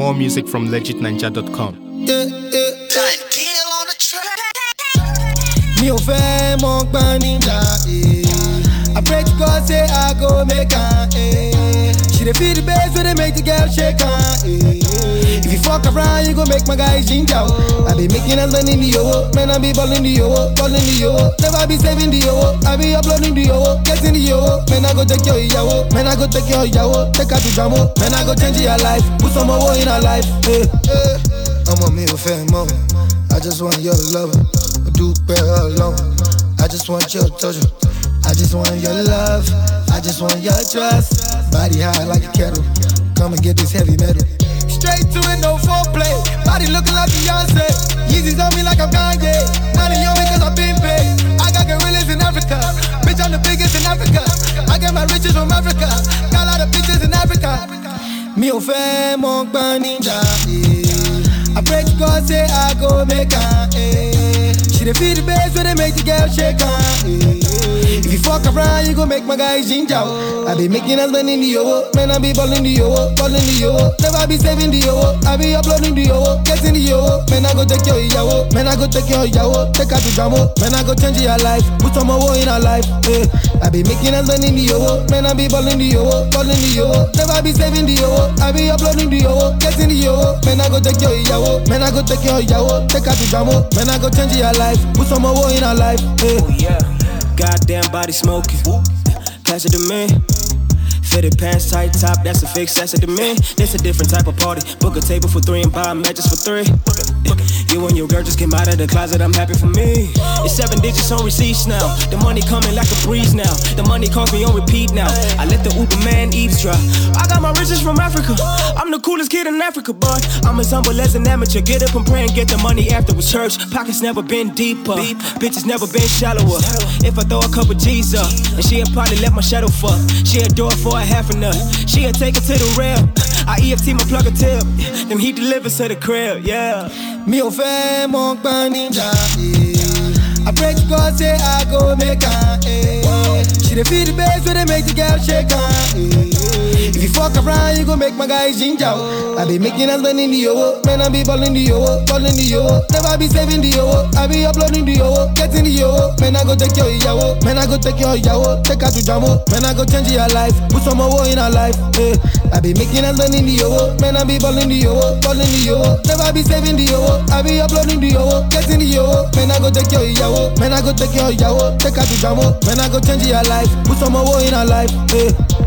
More music from legitninja.com. Yeah, yeah. Deal on the track. Mi ò fẹ́ mọ gbọ́n níjà. eh. I pray to God say I go make am. eh. She dey feel the bass wey dey make the girl shake am. eh. If you fuck around, you go make my guy ginger. oh. I be making us money in the owo, man I be balling the owo, balling the owo. Never be saving the owo, I be uploading the owo, getting the owo. Man I go take your ìyàwó, man I go take your ìyàwó, take her to jamo. Man I go change your life, put some owo in her life. eh, eh. Ọmọ mi ò fẹ́ mọ́, I just want your love. Mo dúpẹ́ ọlọ́run. I just want your touch. I just want your love. I just want your trust. Body high like a kettle. Come and get this heavy metal. Straight to it, no foreplay. Body looking like Beyonce. Yeezys on me like I'm Kanye. Now they on me cause I've been paid. I got gorillas in Africa. Bitch, I'm the biggest in Africa. I get my riches from Africa. Got a lot of bitches in Africa. Mi ò fẹ́ mọ gbọ́n níjà. eh. I pray to God say I go make am. eh. She dey feel the bass when they make the girl shake am. eh. If you fuck around, you go make my guy ginger. oh. I be making us money in the owo, man I be balling the owo, balling the owo. Never be saving the owo, I be uploading the owo, getting the owo. Man I go take your ìyàwó, man I go take your ìyàwó, take her to jamo. Man I go change your life, put some owo in her life. eh. I be making us money in the owo, man I be balling the owo, balling the owo. Never be saving the owo, I be uploading the owo, getting the owo. Man I go take your ìyàwó, man I go take your ìyàwó, take her to jamo. Man I go change your life, put some owo in her life. eh. Oh yeah, goddamn body smoking. Pass it to me. Fitted pants, tight top, that's a fix, that's a demand. That's a different type of party. Book a table for three and buy matches for three. You and your girl just came out of the closet, I'm happy for me. It's seven digits on receipts now. The money coming like a breeze now. The money calls me on repeat now. I let the Uber man eavesdrop. I got my riches from Africa. I'm the coolest kid in Africa, but I'm as humble as an amateur. Get up and pray and get the money afterwards. Church pockets never been deeper. Bitches never been shallower. If I throw a couple G's up, and she'll probably let my shadow fuck. She'll do it for a half a nut. She'll take it to the rail. I EFT my plug a tip. Then he delivers to the crib, yeah. Mi ò fẹ́ mọ gbọ́n níjà. eh. I pray to God say I go make am. eh. She dey feel the bass when they make the girl shake am. eh. If you fuck around, you go make my guy ginger. oh. I be making us money in the owo, man I be balling the owo, balling the owo. Never be saving the owo, I be uploading the owo, getting the owo. Man I go take your ìyàwó, man I go take your ìyàwó, take her to jamo. Man I go change your life, put some owo in her life. eh. I be making us money in the owo, man I be balling the owo, balling the owo. Never be saving the owo, I be uploading the owo, getting the owo. Man I go take your ìyàwó, man I go take your ìyàwó, take her to jamo. Man I go change your life, put some owo in her life. eh.